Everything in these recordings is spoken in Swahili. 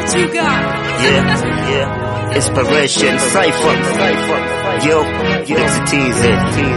what you got. Yeah, yeah. Inspiration, Cypher. Yo, it's a teaser.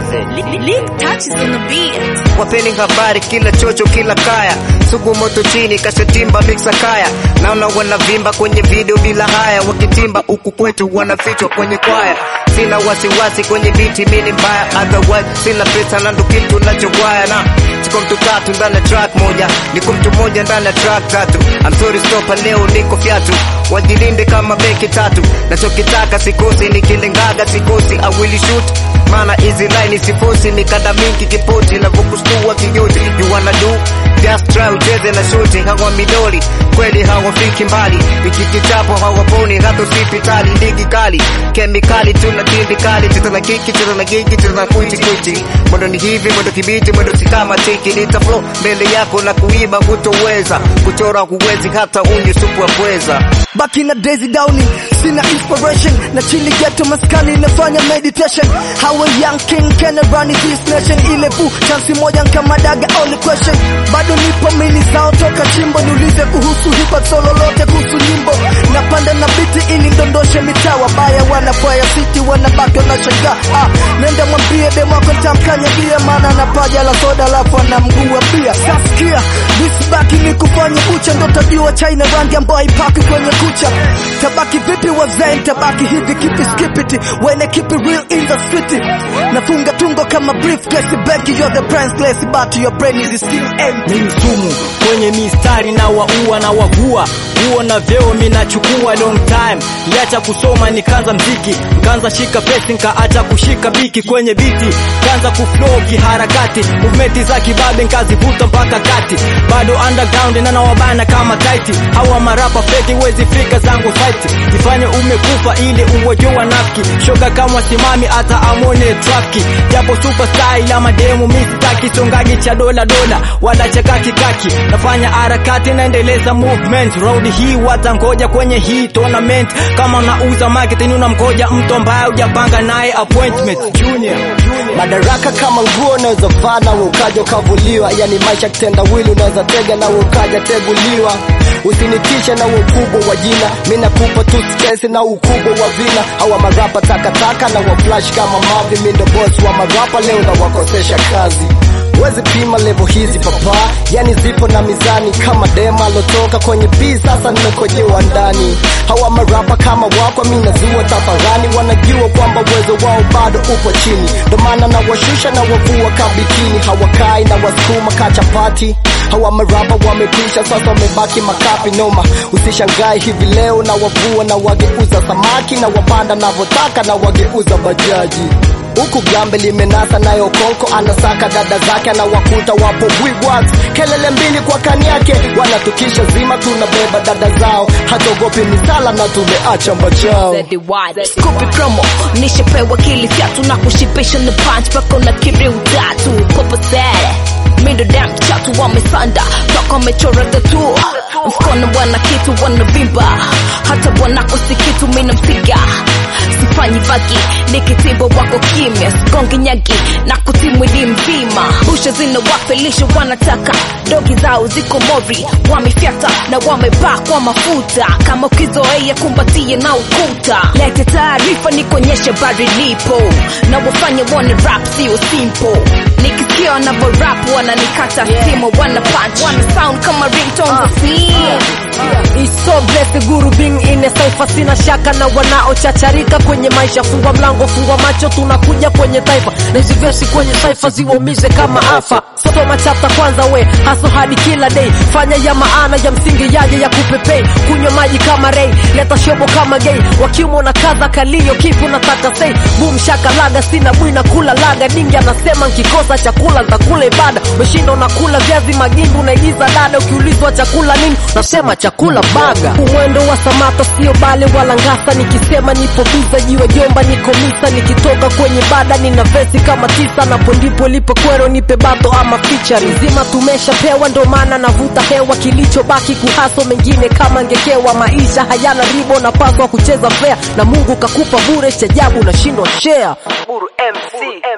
Lick touches on the beat. Wapeni habari kila chocho kila kaya, sugu moto chini kashatimba mixa kaya, naona wanavimba kwenye video bila haya, wakitimba huku kwetu wanafichwa kwenye kwaya. Sina wasiwasi kwenye biti mini mbaya, otherwise sina pesa na ndo kitu nachowaya na siko mtu tatu ndani ya track moja, niko mtu mmoja ndani ya track tatu. I'm sorry stopa, leo niko fyatu, wajilinde kama beki tatu, nachokitaka sikosi, nikilengaga sikosi, I will shoot maana hizi line sifosi, mikada mingi kipoti na vukustua kijoti, you wanna do just try ucheze na shoti, hawa midoli kweli hawafiki mbali, iki kichapo hawaponi hata hospitali, ligi kali kemikali, tuna tindikali, cheza na kiki, cheza na gigi, cheza na kwiti kwiti, mwendo ni hivi, mwendo kibiti, mwendo si kama tiki, nita flow mbele yako na kuiba hutoweza, kuchora huwezi hata unye supu ya pweza. Back in the daisy downy, sina inspiration na chili ghetto maskani nafanya meditation how a young king can run this nation ile fu chance moja kama daga only question bado nipo mili zao toka chimbo niulize kuhusu hip hop solo lote kuhusu nyimbo napanda na biti ili ndondoshe mitaa wabaya wanafaya city wanabaki wanashangaa ah, nenda mwambie demo wako nitamkanya bia maana na paja la soda alafu ana mguu wa bia sasikia this back ni kufanya kucha ndo tajua China rangi ambayo haipaki kwenye kucha tabaki vipi wazee tabaki hivi kipi skipiti wene keep it real in the city nafunga tungo kama briefcase benki you're the priceless but your brain is still empty ni msumu kwenye mistari na waua na wagua huo na vyeo minachukua long time liacha kusoma nikaanza mziki nkaanza shika pesi nkaacha kushika biki kwenye biti kaanza kuflow kiharakati movementi za kibabe nkazivuta mpaka kati bado underground na nawabana kama taiti hawa marapa feki wezi fika zangu fight jifanye umekufa ili uwejua nafki shoga kama simami hata amone trafki japo superstar ila mademu mistaki songaji cha dola dola wala cha kaki kaki nafanya harakati naendeleza movement round hii watangoja kwenye hii tournament kama unauza marketing unamgoja mtu ambaye hujapanga naye appointment junior madaraka kama nguo unaweza vaa na ukaja ukavuliwa yani maisha kitendawili unaweza tega na ukaja teguliwa usinitishe na ukubwa wa jina mi nakupa tu stress na ukubwa wa vina hawa marapa takataka na waflash kama mavi mi ndo boss wa marapa leo na wakosesha kazi wezi pima levo hizi papa yani zipo na mizani kama dema alotoka kwenye bii sasa nimekojewa ndani hawa marapa kama wako mi nazua tafarani wanajua kwamba uwezo wao bado upo chini ndo maana na washusha na wavua kabikini hawakai na wasukuma kachapati hawa marapa wamepisha sasa wamebaki makapi noma usishangae hivi leo na wavua na wageuza samaki na wapanda navyotaka na wageuza bajaji huku gambe limenasa nayo konko anasaka dada zake anawakuta wapo bwigwax kelele mbili kwa kani yake wanatukisha zima tunabeba dada zao hatogopi misala na tumeacha mbachao Scoopy promo nishapewa kili fyatu na kushibisha na punch pako na kiri utatu kopa sere mindo dam chatu wamesanda toka wamechora tatu mkono wana kitu wanavimba hata wanakosi kitu mina msiga sifanyi vagi nikitimbo wako kimya sigongi nyagi na kutimwili mzima busha zina wafelisha wanataka dogi zao ziko mori wamefyata na wamebaa kwa mafuta kama ukizoea kumbatie na ukuta lete taarifa nikonyeshe bari lipo na wafanye wana rap sio simple nikisikia wanavo rap wananikata simo wana punch wana sound kama ringtone za simu It's so blessed guru being in a cypher sina shaka na wanaochacharika kwenye maisha fungwa mlango fungwa macho tunakuja kwenye taifa na hizi versi kwenye cypher ziwaumize kama afa soma chapter kwanza we haso hadi kila day fanya ya maana ya msingi yaje ya kupepei kunywa maji kama rei leta shobo kama gay wakiumo na kaza kalio kipu nataka sei boom shaka laga sina bwina kula laga dingi anasema nkikosa chakula ntakula ibada umeshinda unakula viazi magindu unaigiza dada ukiulizwa chakula nini nasema chakula baga umwendo wa samata sio bale wala ngasa nikisema nipo biza jiwe jomba niko misa nikitoka kwenye bada nina vesi kama tisa napo ndipo lipo kwero nipe bato ama fichari zima tumeshapewa ndo maana navuta hewa kilichobaki kuhaso mengine kama ngekewa maisha hayana ribo napaswa kucheza fea na mungu kakupa bure chajabu nashindwa share Buru MC